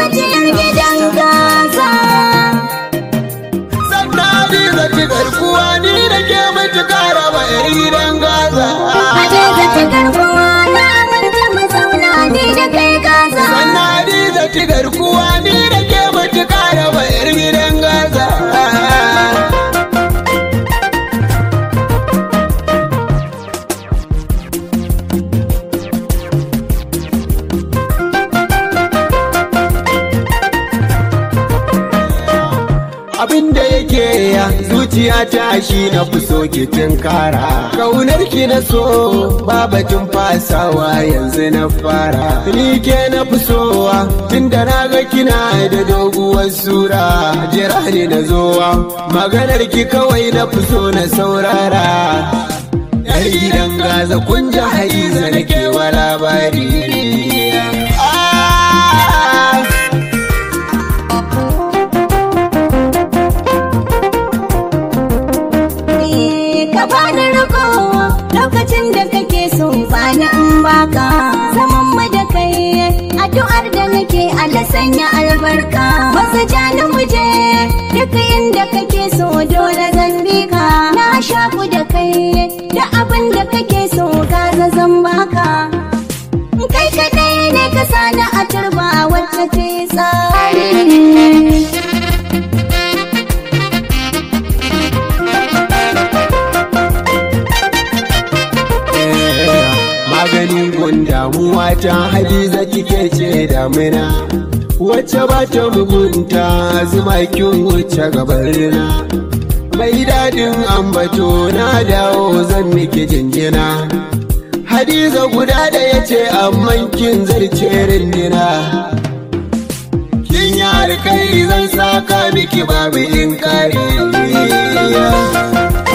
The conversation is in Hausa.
Hajiyar gidan gasa. sannan hadiza ci garkuwa ni da ke matuƙa raba yar gidan gaza Hadiza ta garkuwa na aminta mu zauna ni da kai gasa. sannan hadiza ci garkuwa ni da ke matuƙa raba yar gidan gaza abin da yake ya zuciya ta shi na fi so ki kara kaunar ki na so babatun fasawa yanzu na fara ni ke na fi sowa tun da na ga kina da doguwar sura jira ne na zowa maganar ki kawai na fi so na saurara yar gidan gaza kun ji haiza na kewa labari Ah! Eh, Ka bani riko lokacin da kake so bani in baka. Zaman mu da kai addu'ar da nake Allah sanya albarka. Wasu jani muje duk inda kake so dole zan bi ka. Na shaku da kai da abin da kake so gaza zan baka. Kai kaɗai ne ka sani a turba wacce ce tsari. maganin gun damuwa ta hadiza kike ce damina wacce ba ta mugunta zuma kin wuce gabarina mai daɗin ambato na dawo zan miki jinjina hadiza guda da ya ce amman kin zarce rindina kin yi alkai zan saka miki babu in kare